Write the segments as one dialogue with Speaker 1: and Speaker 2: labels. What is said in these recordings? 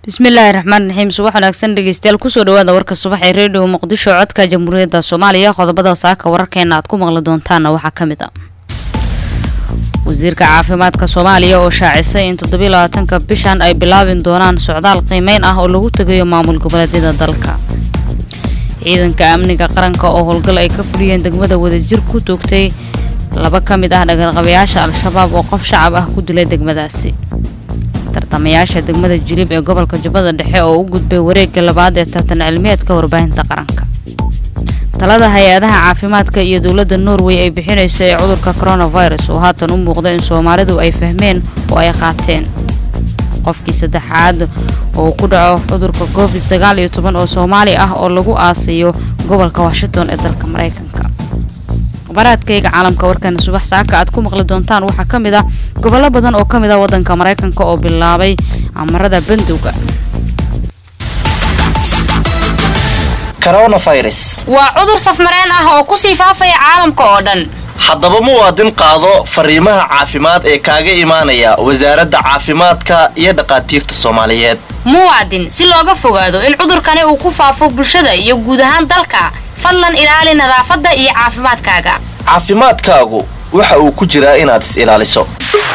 Speaker 1: bismillaahi raxmaan raxiim subax wanaagsan dhegeystayaal kusoo dhawaada warka subax ee redio muqdisho codka jamhuuriyadda soomaaliya qodobada saaka wararkeena aad ku maqli doontaana waxaa ka mid ah wasiirka caafimaadka soomaaliya oo shaacisay in toddobiyo labaatanka bishan ay bilaabin doonaan socdaal qiimeyn ah oo lagu tegayo maamul goboleedyada dalka ciidanka amniga qaranka oo howlgal ay ka fuliyeen degmada wadajir ku toogtay laba ka mid ah dhagarqabayaasha al-shabaab oo qof shacab ah ku dilay degmadaasi tartamayaasha degmada jilib ee gobolka jubbada dhexe oo u gudbay wareegga labaad ee tartan cilmiyeedka warbaahinta qaranka talada hay-adaha caafimaadka iyo dowladda norway ay bixinaysa ee cudurka coronavirus oo haatan u muuqda in soomaalidu ay fahmeen oo ay qaateen qofkii saddexaad oo ku dhaco cudurka covid sagaal iyo toban oo soomaali ah oo lagu aasayo gobolka washington ee dalka maraykanka baraadkayga caalamka warkana subax saaka aad ku maqli doontaan waxaa ka mid ah gobollo badan oo ka mid ah waddanka maraykanka oo bilaabay amarada bandowga
Speaker 2: waa cudur safmareen ah oo kusii faafaya caalamka oo dhan
Speaker 3: haddaba muwaadin qaado fariimaha caafimaad ee kaaga imaanaya wasaaradda caafimaadka iyo dhaqaatiirta soomaaliyeed
Speaker 2: muwaadin si looga fogaado in cudurkani uu ku faafo bulshada iyo guud ahaan dalka fadlan ilaali nadaafadda iyo caafimaadkaaga
Speaker 3: caafimaadkaagu waxa uu ku jiraa inaad is ilaaliso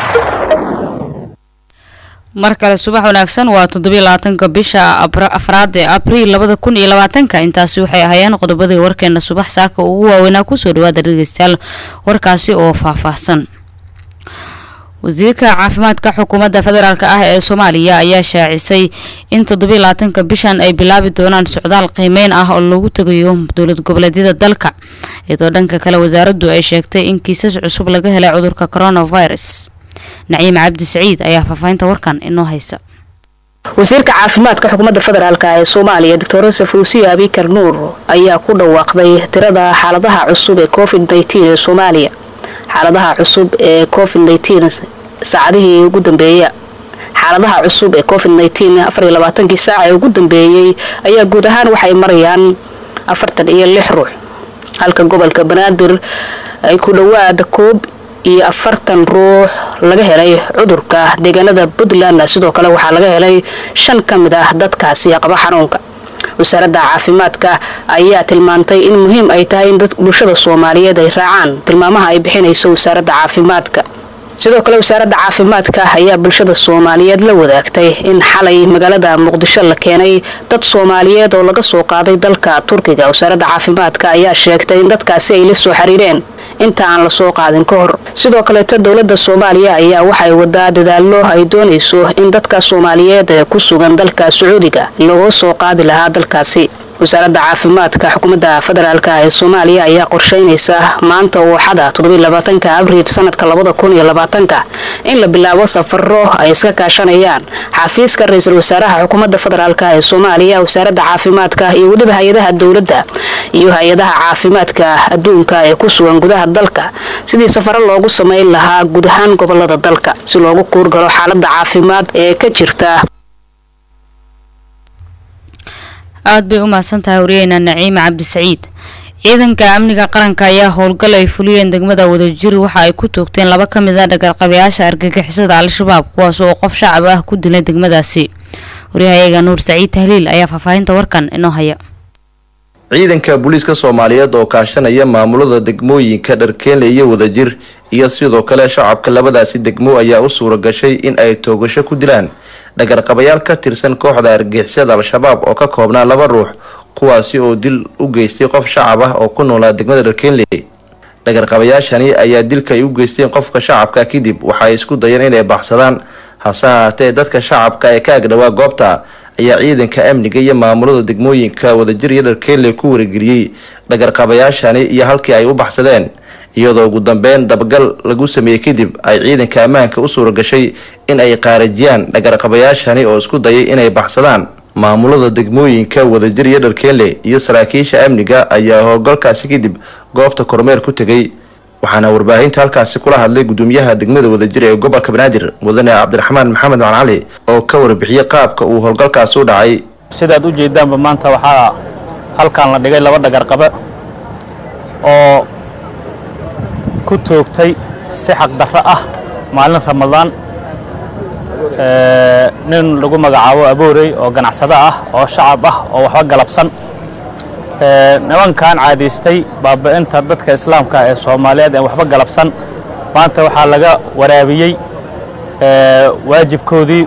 Speaker 1: mar kale subax wanaagsan waa toddobiyo labaatanka bisha afraad ee abriil labada kun iyo labaatanka intaasi waxay ahaayeen qodobadii warkeena subax saaka ugu waaweynaa kusoo dhawaada dhegeystayaal warkaasi oo faahfaahsan wasiirka caafimaadka xukuumadda federaalk ah ee soomaaliya ayaa shaacisay in toddobiyo labaatanka bishan ay bilaabi doonaan socdaal qiimeyn ah oo lagu tegayo dowlad goboleedyada dalka iyadoo dhanka kale wasaaraddu ay sheegtay in kiisas cusub laga helay cudurka coronavirus naciim cabdi saciid ayaa faahfaahinta warkan inoo haysa
Speaker 4: wasiirka caafimaadka xukuumadda federaalk ee soomaaliya doctor safuusiya abikar nuur ayaa ku dhawaaqday tirada xaaladaha cusub ee covid ee soomaaliya xaaladaha cusub ee covid saacadihii ugu dambeeya xaaladaha cusub ee covid afariyolabaatankii saaca ee ugu dambeeyey ayaa guud ahaan waxay marayaan afartan iyo lix ruux halka gobolka banaadir ay ku dhowaada koob iyo afartan ruux laga helay cudurka deegaanada puntland sidoo kale waxaa laga helay shan ka mid ah dadkaasi qaba xanuunka wasaaradda caafimaadka ayaa tilmaantay in muhiim ay tahay in bulshada soomaaliyeed ay raacaan tilmaamaha ay bixinayso wasaaradda caafimaadka sidoo kale wasaaradda caafimaadka ayaa bulshada soomaaliyeed la wadaagtay in xalay magaalada muqdisho la keenay dad soomaaliyeed oo laga soo qaaday dalka turkiga wasaaradda caafimaadka ayaa sheegtay in dadkaasi ay la soo xiriireen inta aan lasoo qaadin ka hor sidoo kaleeta dowladda soomaaliya ayaa waxay wadaa dadaallo ay doonayso in dadka soomaaliyeed ee ku sugan dalka sacuudiga looga soo qaadi lahaa dalkaasi wasaaradda caafimaadka xukuumadda federaalk ee soomaaliya ayaa qorsheynaysa maanta ooxada toddobylabaatanka abriil sanadka labada kun iyo labaatanka in la bilaabo safaro ay iska kaashanayaan xafiiska ra-iisul wasaaraha xukuumadda federaalk ee soomaaliya wasaaradda caafimaadka iyo weliba hay-adaha dowladda iyo hay-adaha caafimaadka adduunka ee ku sugan gudaha dalka sidii safaro loogu sameyn lahaa guud ahaan gobolada dalka si loogu kuurgalo xaalada caafimaad ee ka jirta
Speaker 1: aada bay u mahadsan tahay wariyeyna naciime cabdi saciid ciidanka amniga qaranka ayaa howlgal ay fuliyeen degmada wadajir waxa ay ku toogteen laba ka mid a dhagarqabayaasha argagixisada al-shabaab kuwaas oo qof shacab ah ku dilay degmadaasi waryahayaga nuur saciid tahliil ayaa faahfaahinta warkan inoo haya
Speaker 3: ciidanka booliiska soomaaliyeed oo kaashanaya maamulada degmooyinka dharkeenle iyo wadajir iyo sidoo kale shacabka labadaasi degmo ayaa u suura gashay in ay toogasho ku dilaan dhagarqabayaal ka tirsan kooxda argixisada al-shabaab oo ka koobnaa laba ruux kuwaasi oo dil u geystay qof shacab ah oo ku noolaa degmada dharkeenle dhagarqabayaashani ayaa dilka ay u geysteen qofka shacabka kadib waxaay isku dayeen inay baxsadaan hase ahaatee dadka shacabka ee ka agdhowaa goobta ayaa ciidanka amniga iyo maamulada degmooyinka wadajir iyo dharkeenle ku wargeliyey dhagarqabayaashani iyo halkii ay u baxsadeen iyadoo ugu dambeyn dabagal lagu sameeyey kadib ay ciidanka ammaanka u suura gashay in ay qaarajiyaan dhagarqabayaashani oo isku dayay inay baxsadaan maamulada degmooyinka wadajir iyo dharkeenle iyo saraakiisha amniga ayaa howlgalkaasi kadib goobta kormeer ku tegay waxaana warbaahinta halkaasi kula hadlay gudoomiyaha degmada wadajir ee gobolka banaadir mudane cabdiraxmaan maxamed macn cali oo ka warbixiyey qaabka uu howlgalkaasi u dhacay
Speaker 5: sidaad u jeedaanba maanta waxaa halkan la dhigay laba dhagarqabe oo ku toogtay si xaqdarro ah maalin ramadaan nin lagu magacaabo aboorey oo ganacsado ah oo shacab ah oo waxba galabsan nimankan caadaystay baabi'inta dadka islaamka ee soomaaliyeed ee waxba galabsan maanta waxaa laga waraabiyey waajibkoodii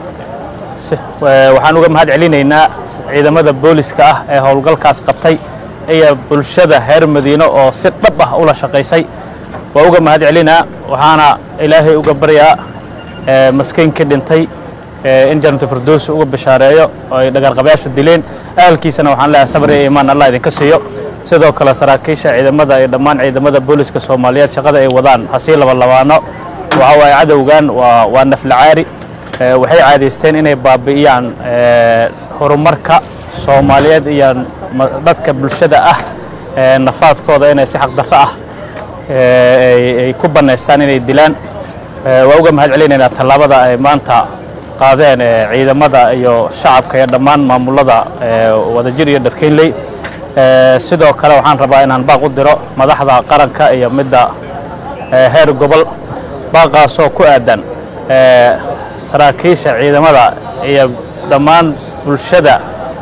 Speaker 5: waxaan uga mahad celinaynaa ciidamada booliska ah ee howlgalkaas qabtay iyo bulshada reer madiino oo si dhab ah ula shaqaysay waa uga mahad celinaa waxaana ilaahay uga baryaa maskiinkii dhintay in janatu firdowsi uga bishaareeyo oo ay dhagarqabayaashu dileen ahalkiisana waxaan leeyahay sabr iyo imaan allah idinka siiyo sidoo kale saraakiisha ciidamada iyo dhammaan ciidamada booliska soomaaliyeed shaqada ay wadaan hasii labalabaano waxa waaye cadowgan waa waa naflacaari waxay caadaysteen inay baabi'iyaan horumarka soomaaliyeed iyo dadka bulshada ah nafaadkooda inay si xaqdarro ah ay ku bannaystaan inay dilaan waa uga mahad celinaynaa tallaabada ay maanta qaadeen ciidamada iyo shacabka iyo dhammaan maamulada wadajir iyo dharkeynley sidoo kale waxaan rabaa inaan baaq u diro madaxda qaranka iyo midda heer gobol baaqaasoo ku aadan saraakiisha ciidamada iyo dhammaan bulshada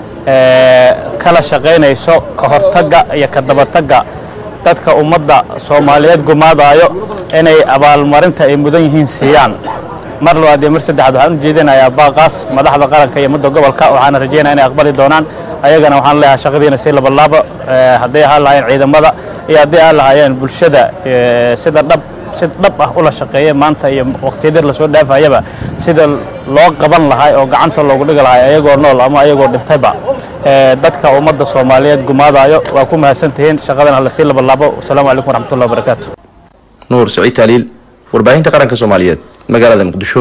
Speaker 5: kala shaqaynayso ka hortagga iyo ka dabatagga dadka ummadda soomaaliyeed gumaadaayo inay abaalmarinta ay mudan yihiin siiyaan mar labaad iyo mar saddexaad waxaan u jeedinayaa baaqaas madaxda qaranka iyo mudda gobolka waxaana rajaynaya inay aqbali doonaan ayagana waxaan leeyahay shaqadiina si labalaabo hadday ahaan lahaayeen ciidamada iyo hadday ahaan lahaayeen bulshada sida dhab si dhab ah ula shaqeeya maanta iyo waqtiyadii lasoo dhaafayaba sida loo qaban lahay oo gacanta loogu dhigi lahay ayagoo nool ama ayagoo dhintayba dadka ummadda soomaaliyeed gumaadayo waa ku mahadsantihiin shaqadan hala sii labalaabo wasalaamu calaykum waraxmatullahi wabarakaatu
Speaker 3: nuur siciid taaliil warbaahinta qaranka soomaaliyeed magaalada muqdisho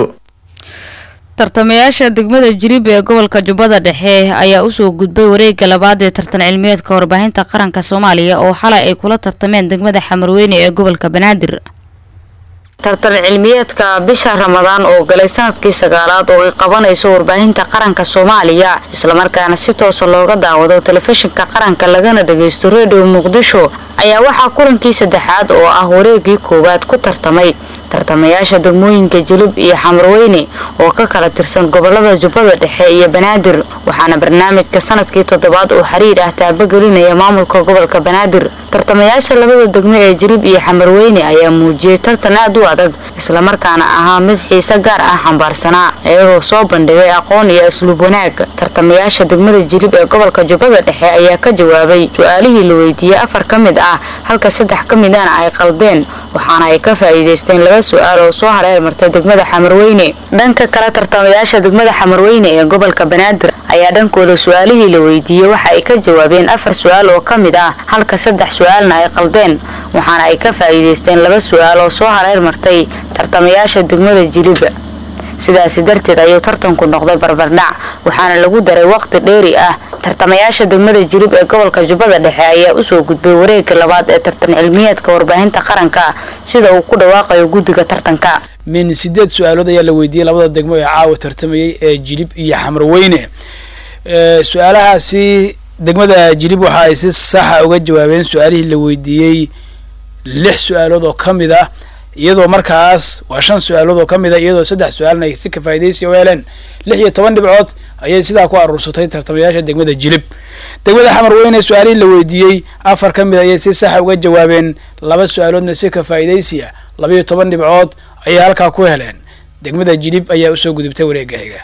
Speaker 1: tartamayaasha degmada jiriib ee gobolka jubbada dhexe ayaa usoo gudbay wareega labaad ee tartan cilmiyeedka warbaahinta qaranka soomaaliya oo xalay ay kula tartameen degmada xamarweyne ee gobolka banaadir tartan cilmiyeedka bisha ramadaan oo galay sanadkii sagaalaad oo ay qabanayso warbaahinta qaranka soomaaliya islamarkaana si toosa looga daawado telefishinka qaranka lagana dhagaysto redio muqdisho ayaa waxaa kulankii saddexaad oo ah wareegii koowaad ku tartamay tartamayaasha degmooyinka jilib iyo xamarweyne oo ka kala tirsan gobolada jubbada dhexe iyo banaadir waxaana barnaamijka sanadkii toddobaad oo xiriir ah taabagelinaya maamulka gobolka banaadir tartamayaasha labada degmo ee jilib iyo xamarweyne ayaa muujiyey tartan aad u adag islamarkaana ahaa mid xiise gaar ah xambaarsanaa iyagoo soo bandhigay aqoon iyo asluub wanaag tartamayaasha degmada jilib ee gobolka jubbada dhexe ayaa ka jawaabay su-aalihii la weydiiyey afar ka mid ah halka saddex ka midana ay qaldeen waxaana ay ka faa'iidaysteen laba su-aal oo soo hareer martay degmada xamarweyne dhanka kale tartamayaasha degmada xamarweyne ee gobolka banaadir ayaa dhankooda su-aalihii la weydiiyey waxa ay ka jawaabeen afar su-aal oo ka mid ah halka saddex su-aalna ay qaldeen waxaana ay ka faa'iidaysteen laba su-aal oo soo hareer martay tartamayaasha degmada jiliba sidaasi darteed ayuu tartanku noqday barbardhac waxaana lagu daray waqti dheeri ah tartamayaasha degmada jilib ee gobolka jubbada dhexe ayaa usoo gudbay wareega labaad ee tartan cilmiyeedka warbaahinta qaranka sida uu ku dhawaaqayo guddiga tartanka
Speaker 6: min sideed su-aalood ayaa la weydiiyey labada degmo ee caawa tartamayay ee jilib iyo xamarweyne su-aalahaasi degmada jilib waxa ay si saxa uga jawaabeen su-aalihii la weydiiyey lix su-aalood oo ka mid ah iyadoo markaas waa shan su-aalood oo ka mid a iyadoo saddex su-aalna ay si ka faa'idaysi u heleen lix iyo toban dhibcood ayay sidaa ku aruursatay tartamayaasha degmada jilib degmada xamarweyne su-aalihii la weydiiyey afar ka mid ayay si saxa uga jawaabeen laba su-aaloodna si ka faa'idaysi ah labaiyo toban dhibcood ayay halkaa ku heleen degmada jilib ayaa usoo gudubtay wareega xiga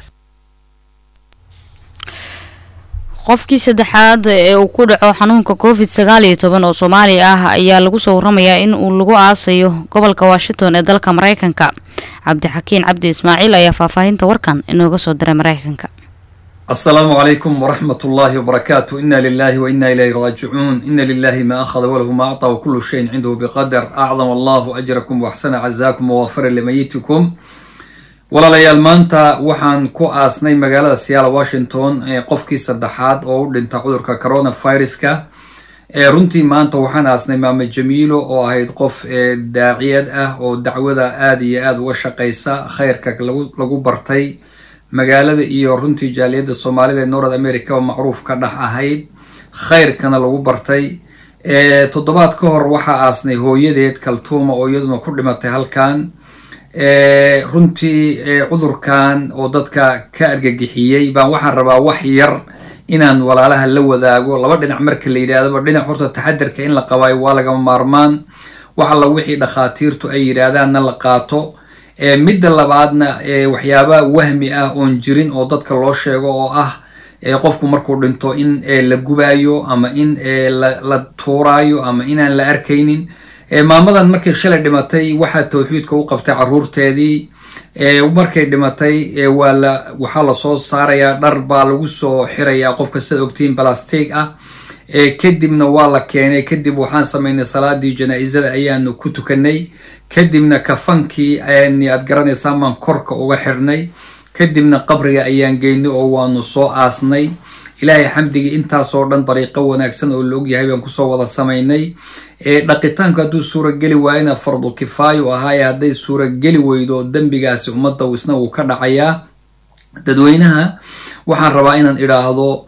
Speaker 1: qofkii saddexaad ee uu ku dhaco xanuunka covid sagaal iyo toban oo soomaali ah ayaa lagu soo waramayaa in uu lagu aasayo gobolka washington ee dalka mareykanka cabdixakiin cabdi ismaaciil ayaa faahfaahinta warkan inooga soo diray mareykanka
Speaker 7: السلام عليكم ورحمة الله وبركاته إنا لله وإنا إليه راجعون إن لله ما أخذ وله ما أعطى وكل شيء عنده بقدر أعظم الله أجركم وأحسن عزاكم ووفر لميتكم walaalayaal maanta waxaan ku aasnay magaalada siyaala washington ee qofkii saddexaad oo u dhinta cudurka coronaviruska ee runtii maanta waxaan aasnay maame jamiilo oo ahayd qof daaciyad ah oo dacwada aada iyo aada uga shaqeysa khayrka lagu bartay magaalada iyo runtii jaaliyadda soomaalida ee north america oo macruuf ka dhex ahayd khayrkana lagu bartay toddobaad ka hor waxaa aasnay hooyadeed kaltuuma oo iyaduna ku dhimatay halkan runtii cudurkan oo dadka ka argagixiyey baan waxaan rabaa wax yar inaan walaalaha la wadaago laba dhinac marka la yidhahdaba dhinac horta taxadarka in la qabaayo waa lagama maarmaan wax alla wixii dhakhaatiirtu ay yidhaahdaanna la qaato midda labaadna waxyaaba wahmi ah oon jirin oo dadka loo sheego oo ah qofku markuu dhinto in la gubaayo ama in la tuuraayo ama inaan la arkaynin maamadan markay shalay dhimatay waxaa tawxiidka u qabtay caruurteedii markay dhimatay waa la waxaa lasoo saarayaa dhar baa lagu soo xirayaa qofka sida ogtiin balastig ah kadibna waa la keenay kadib waxaan samaynay salaadii janaa-isada ayaanu ku tukanay kadibna kafankii aad garanaysaan baan korka uga xirnay kadibna qabriga ayaan geynay oo waanu soo aasnay ilaahay xamdigii intaasoo dhan dariiqo wanaagsan oo la ogyahay baan kusoo wada samaynay dhaqitaanku hadduu suurageli waayona fardu kifaayo ahaaye hadday suurageli weydo dembigaasi ummadda isna wuu ka dhacayaa dadweynaha waxaan rabaa inaan idhaahdo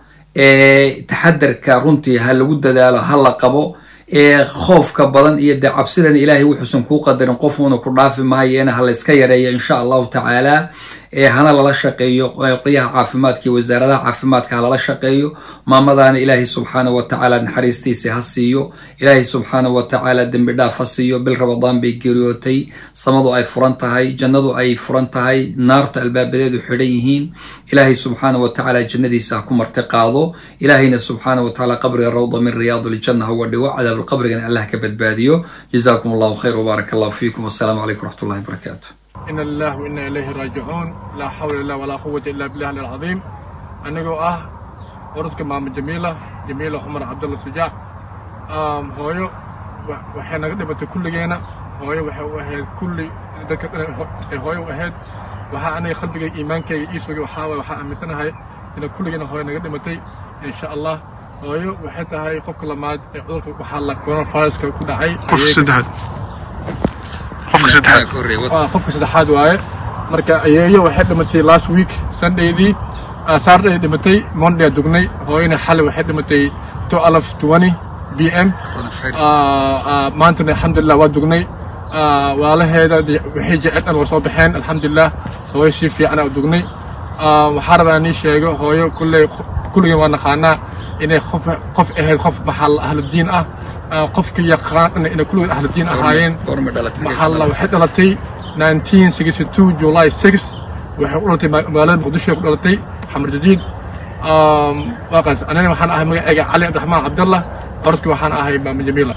Speaker 7: taxadarka runtii ha lagu dadaalo ha la qabo khoofka badan iyo dee cabsidan ilaahay wuxuusan kuu qadarin qofuuna ku dhaafi mahayeena ha la iska yareeya insha allahu tacaala hana lala shaqeeyo qolyaha caafimaadka iyo wasaaradaha caafimaadka ha lala shaqeeyo maamadaana ilaahay subxaana wa tacaala naxariistiisa ha siiyo ilaahay subxaana wa tacaala dembi dhaaf ha siiyo bil rabadaan bay geeriyootay samadu ay furan tahay jannadu ay furan tahay naarta albaabadeedu xidhan yihiin ilaahay subxaana wa tacaala jannadiisa ha ku marti qaado ilaahayna subxaana wa tacaala qabriga rawda min riyaad ljanna ha uga dhigo cadaabulqabrigana allah ka badbaadiyo jazaakum allahu khayr wbaarak allahu fiikum wassalaamu calaykum wraxmat ullahi barakaatu
Speaker 8: إن الله وإنا إليه راجعون لا حول الله ولا قوة إلا بالله العظيم أنigoo ah orodka maamo jamiila jamiila cumar cabdulla sujaac hooyo waxay naga dhimatay kulligeena hooyo waxay u ahayd kulli dadka ay hooyo u ahayd waxaa aniga qalbigayga iimaankayga ii sugay waxaa waay waxaa aaminsanahay inay kulligeena hooyo naga dhimatay insha allah hooyo waxay tahay qofka lamaad ee cudurka waxaa la coronaviruska ku dhacay
Speaker 9: qofka saddexaad qofka saddexaad
Speaker 8: qofka saddexaad waaye marka ayeeyo waxay dhimatay last week sundaydii saturday dhimatay monday dugnay hooyana xalay waxay dhimatay twelve twenty b m maantana alxamdulilah waa dugnay waalaheeda waxay jecel dhan waa soo baxeen alxamdulilah hooyo si fiicana u dugnay waxaa rabaa nii sheego hooyo kulley kulligeen waa naqaanaa inay qof qof ahayd qof maxal ahludiin ah qofka yaqaan inay kulligood ahludiin ahaayeen maxalla waxay dhalatay 1962 july 6 waxay u dhalatay magaalada muqdisho ku dhalatay xamar jadiid waaqaas anina waxaan ahay magacayga cali cabdiraxmaan cabdallah qoraski waxaan ahay maama jamiila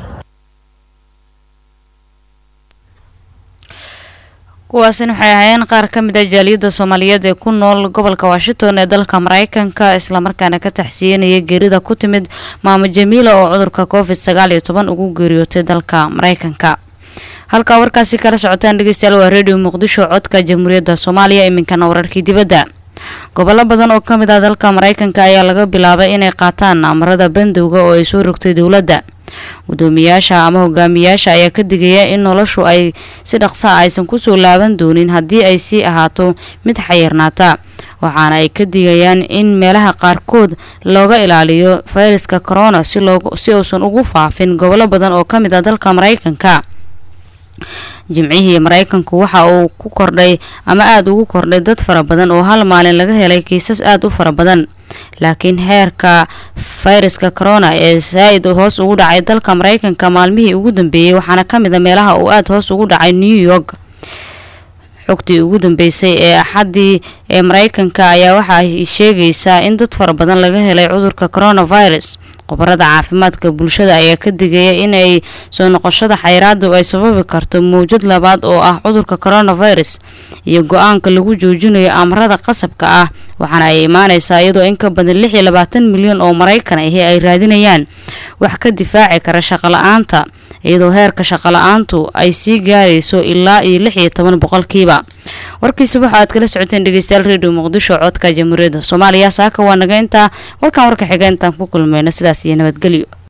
Speaker 1: kuwaasina waxay ahaayeen qaar ka mid ah jaaliyadda soomaaliyeed ee ku nool gobolka washington ee dalka mareykanka islamarkaana ka taxsiyenaya geerida ku timid maamo jamiila oo cudurka covid sagaal iyo toban ugu geeriyootay dalka mareykanka halkaa warkaasi kala socotaan dhegeystayaal waa redio muqdisho codka jamhuuriyadda soomaaliya iminkana wararkii dibadda gobollo badan oo ka mid ah dalka mareykanka ayaa laga bilaabay inay qaataan amarada bandowga oo ay soo rogtay dowladda gudoomiyaasha ama hogaamiyaasha ayaa ka digaya in noloshu ay si dhaqsaa aysan kusoo laaban doonin haddii ay sii ahaato mid xayirnaata waxaana ay ka digayaan in meelaha qaarkood looga ilaaliyo fayraska corona si uusan ugu faafin gobollo badan oo ka mid ah dalka mareykanka jimcihii mareykanku waxa uu ku kordhay ama aada ugu kordhay dad fara badan oo hal maalin laga helay kiisas aada u fara badan laakiin heerka fayraska corona ee saa-id hoos ugu dhacay dalka mareykanka maalmihii ugu dambeeyey waxaana ka mid a meelaha uu aada hoos ugu dhacay new york xogtii ugu dambeysay ee axaddii ee mareykanka ayaa waxa ay sheegaysaa in dad fara badan laga helay cudurka coronavirus khubarada caafimaadka bulshada ayaa ka digaya inay soo noqoshada xayraadu ay sababi karto mawjad labaad oo ah cudurka coronavirus iyo go-aanka lagu joojinayo amarada qasabka ah waxaana ay imaaneysaa iyadoo in ka badan lix iyo labaatan milyan oo maraykan ahi ay raadinayaan wax ka difaaci kara shaqola-aanta iyadoo heerka shaqola-aantu ay sii gaarayso ilaa iyo lix iyo toban boqolkiiba warkii subax aad kala socoteen dhegeystayaal redio muqdisho codka jamhuuriyadda soomaaliya saaka waa naga intaa warkan warka xiga intaan ku kulmayno sidaas iyo nabadgelyo